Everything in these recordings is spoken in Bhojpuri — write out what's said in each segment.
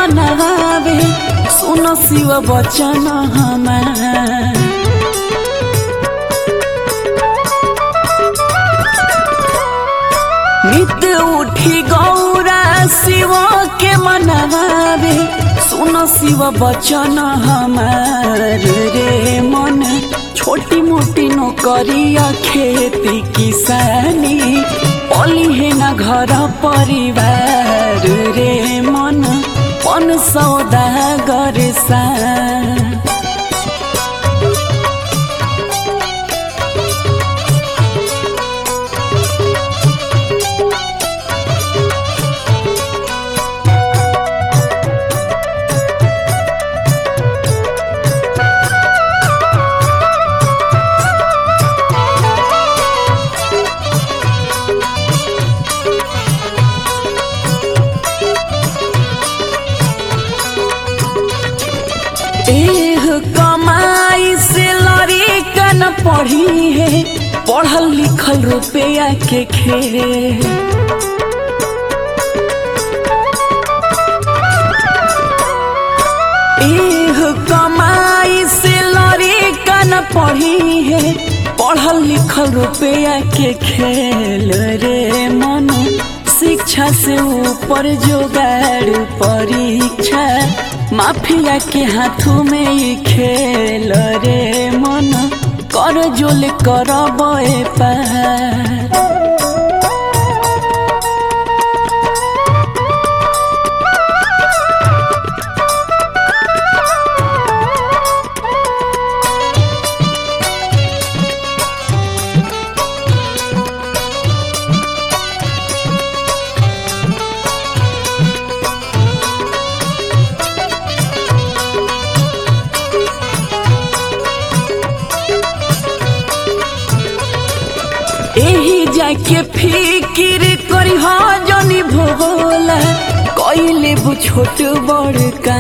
मनावे सुन शिव बचन हमार नित्य उठी गौरा शिव के मनावे सुन शिव बचन हमार रे मन छोटी मोटी नौकरिया खेती किसानी पली है न घर परिवार रे मन पन सौदा करे सा एह कमाई से लड़ी कन पढ़ी है पढ़ल लिखल रुपया के खेल एह कमाई से लड़ी कन पढ़ी है पढ़ल लिखल रुपया के खेल रे मन शिक्षा से ऊपर जोगाड़ परीक्षा माफिया के हाथों में ही खेल रे मन कर जोल कर पार एही जाके फिकिर करी हा जनी भोला कइले बु छोट बड़ का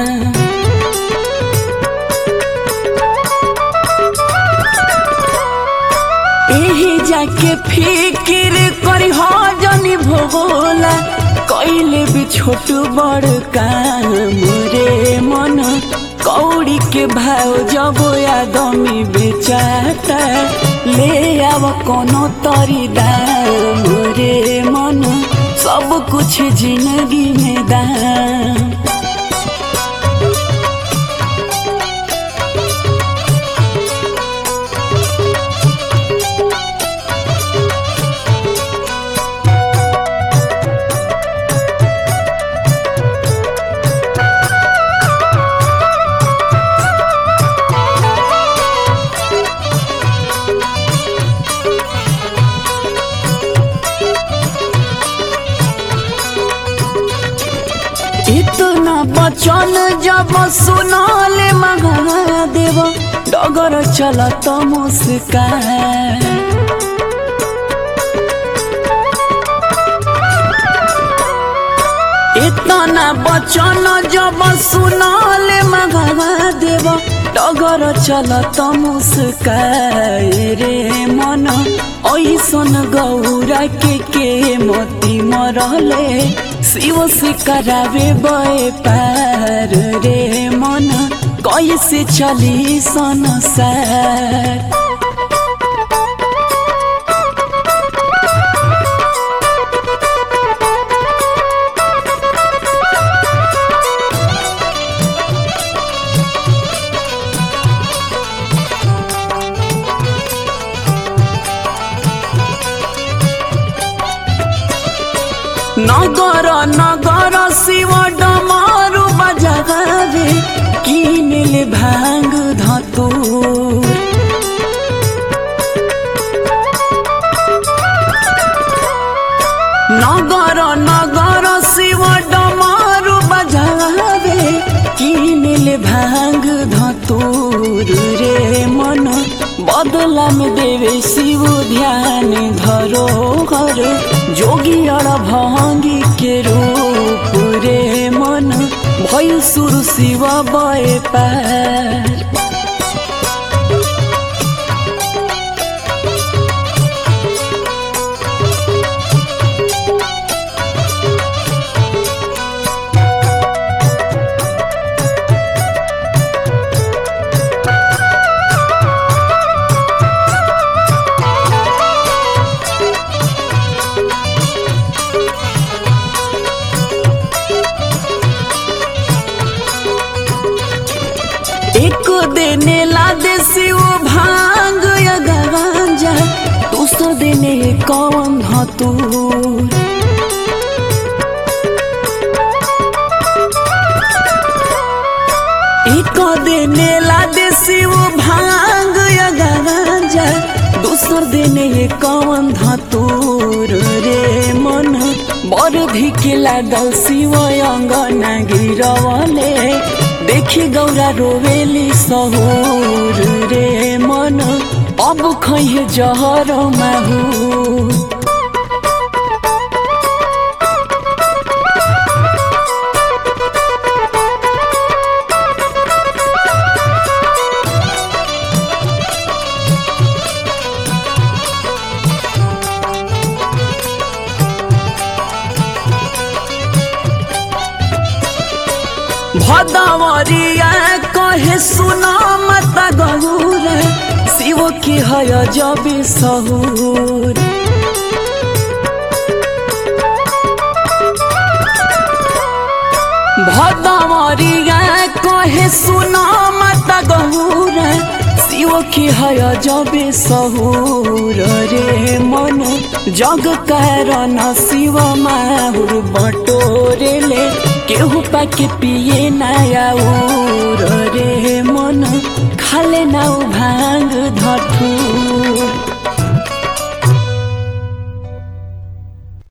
एही जाके फिकिर करी हा जनी भोला कइले भी छोट बड़ काम रे मन कौड़ी के भाव जब आदमी बेचाता ले आव कोनो तरी दाम रे मन सब कुछ जिंदगी में दाम इतना बचन जब सुनाले महादेव डगर चलत मुस्कान इतना बचन जब सुनाले महादेव डगर चलत मुस्काए रे मन ऐसन गौरा के के मोती मरले शिव से करावे बे पार रे मन कैसे चली संसार नगर नगर शिव डमरू बजावे किनले भांग धतूर नगर नगर शिव डमरू बजावे किनले भांग धतूर रे मन बदला में देवे शिव ध्यान धरो घर जोगी अड़ भंगी के रूप रे मन भइल सुर शिव बे पार शिव भांग या गांजा दूसर दिन ये कौन धतूर रे मन बरधी के लागल शिव अंगना गिरवले देखी गौरा रोवेली सहूर रे मन अब खैहे जहर माहू भदवरिया कहे सुना मत गौर शिव की हय जबी सहूर भदवरिया कहे सुना मत गौर शिव की हय जबे सहूर रे मन जग कारण शिव माहुर बटोरेले केहू पाके पिए नया रे मन खाले नाउ भांग